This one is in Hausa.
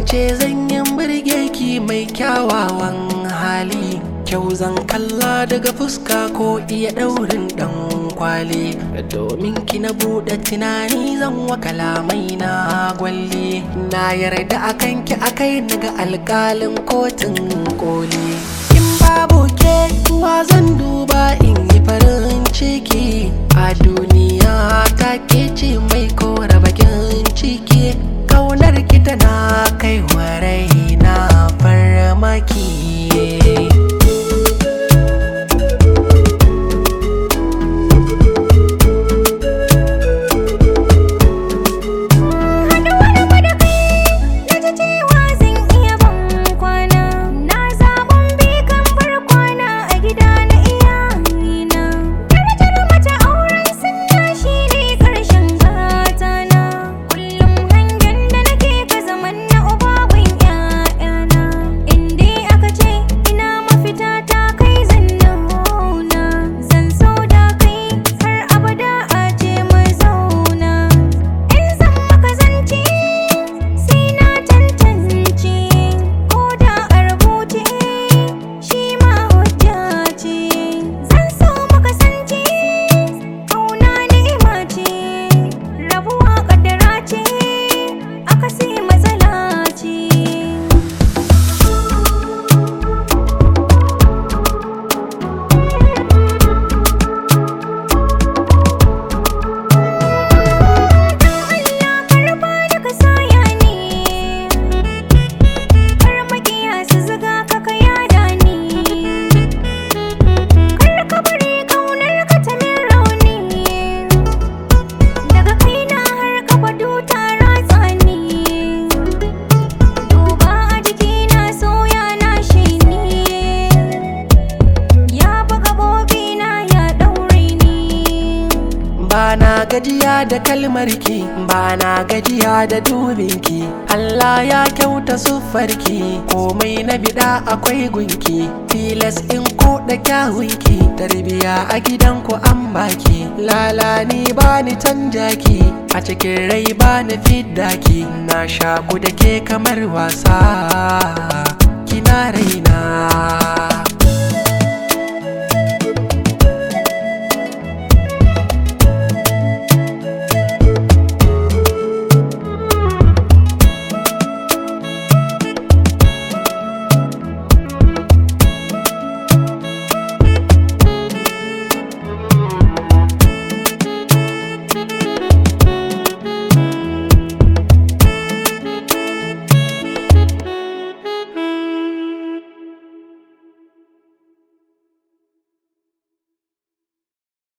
ce zan yi burge ki mai kyawawan hali kyau zan kalla daga fuska ko iya daurin dan kwali domin ki na bude tunani zan wa kalamai na gwalli na yarda akan ki akai naga alkalin kotun koli in babu ke wa zan duba in yi farin ciki a duniya ta ke ce mai kora bakin ciki kaunar ki tana kai wa raina farmaki Haɗuwar mu da kai na ji cewa zan iya ban kwana Na zaɓin bi kan bar kwana a gida na iyalina Darajar mace auren sunna shi ne ƙarshen gatana Kullum hangen da nake ka zaman na ubagun ƴaƴana In dai aka ce ina mafita ta kai zan nuna Zan so da kai har abada a ce mu zauna In zan maka zance sai na tantance ko da a rubuce shi ma hujja ce zan so maka sance ƙauna ni'ima ce rabuwa ƙaddara ce akasi matsala ce Allah karba da ka saya ni Kar makiya su zuga ka ka yada ni Kar ka bari kaunar ka ta min rauni Daga kaina har ka fado ta ratsa ni Duba a jikina soya na shi ni Ya buga bobina ya ɗaure ni Bana gajiya da kalmarki Bana gajiya da dubinki Allah ya kyauta siffarki Komai na bida akwai gunki Tilas in koda kyawunki Tarbiya a gidanku an baki Lala ni bani canjaki A cikin rai bani fiddaki Na shaku da ke kamar wasa Kina raina